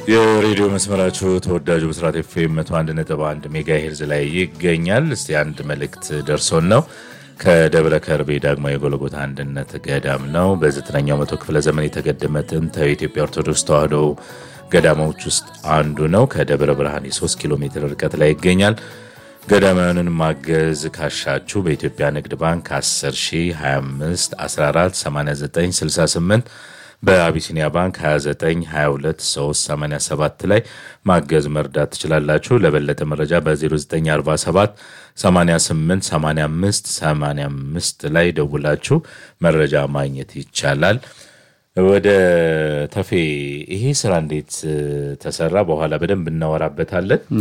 የሬዲዮ መስመራችሁ ተወዳጁ ብስራት ኤፍኤም መቶ አንድ ነጥብ አንድ ሜጋ ሄርዝ ላይ ይገኛል። እስቲ አንድ መልእክት ደርሶን ነው ከደብረ ከርቤ ዳግማዊ የጎልጎታ አንድነት ገዳም ነው። በዘጠነኛው መቶ ክፍለ ዘመን የተገደመ ጥንታዊ የኢትዮጵያ ኦርቶዶክስ ተዋሕዶ ገዳሞች ውስጥ አንዱ ነው። ከደብረ ብርሃን የ3 ኪሎ ሜትር ርቀት ላይ ይገኛል። ገዳማውያንን ማገዝ ካሻችሁ በኢትዮጵያ ንግድ ባንክ 10 25 14 89 68 በአቢሲኒያ ባንክ 29 22 387 ላይ ማገዝ መርዳት ትችላላችሁ። ለበለጠ መረጃ በ0947 88 85 85 ላይ ደውላችሁ መረጃ ማግኘት ይቻላል። ወደ ተፌ ይሄ ስራ እንዴት ተሰራ? በኋላ በደንብ እናወራበታለን።